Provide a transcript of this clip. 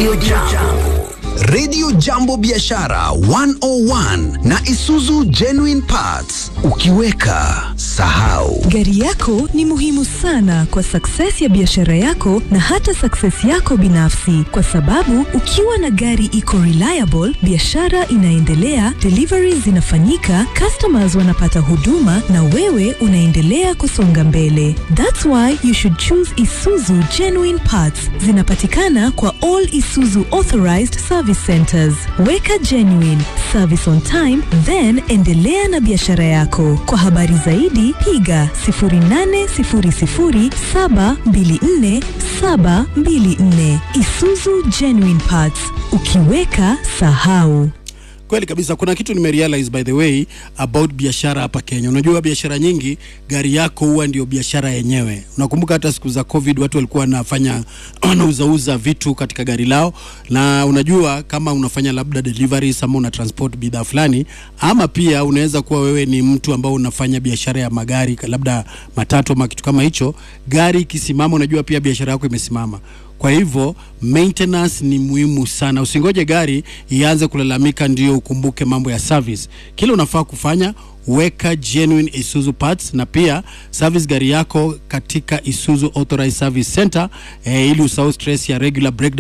Radio Jambo. Radio Jambo Biashara 101 na Isuzu Genuine Parts. Ukiweka sahau. Gari yako ni muhimu sana kwa success ya biashara yako na hata success yako binafsi, kwa sababu ukiwa na gari iko reliable, biashara inaendelea, deliveries zinafanyika, customers wanapata huduma na wewe unaendelea kusonga mbele. That's why you should choose Isuzu Genuine Parts. Zinapatikana kwa all Isuzu authorized service centers. Weka genuine service on time, then endelea na biashara yako. Kwa habari zaidi piga 0800724724 Isuzu Genuine Parts. Ukiweka sahau. Kweli kabisa, kuna kitu nimerealize by the way about biashara hapa Kenya. Unajua biashara nyingi gari yako huwa ndio biashara yenyewe. Unakumbuka hata siku za COVID watu walikuwa wanafanya wanauzauza vitu katika gari lao, na unajua kama unafanya labda deliveries ama una transport bidhaa fulani, ama pia unaweza kuwa wewe ni mtu ambao unafanya biashara ya magari, labda matatu ama kitu kama hicho. Gari ikisimama, unajua pia biashara yako imesimama. Kwa hivyo maintenance ni muhimu sana. Usingoje gari ianze kulalamika ndio ukumbuke mambo ya service. Kile unafaa kufanya weka genuine Isuzu parts na pia service gari yako katika Isuzu Authorized Service Center eh, ili usahau stress ya regular breakdown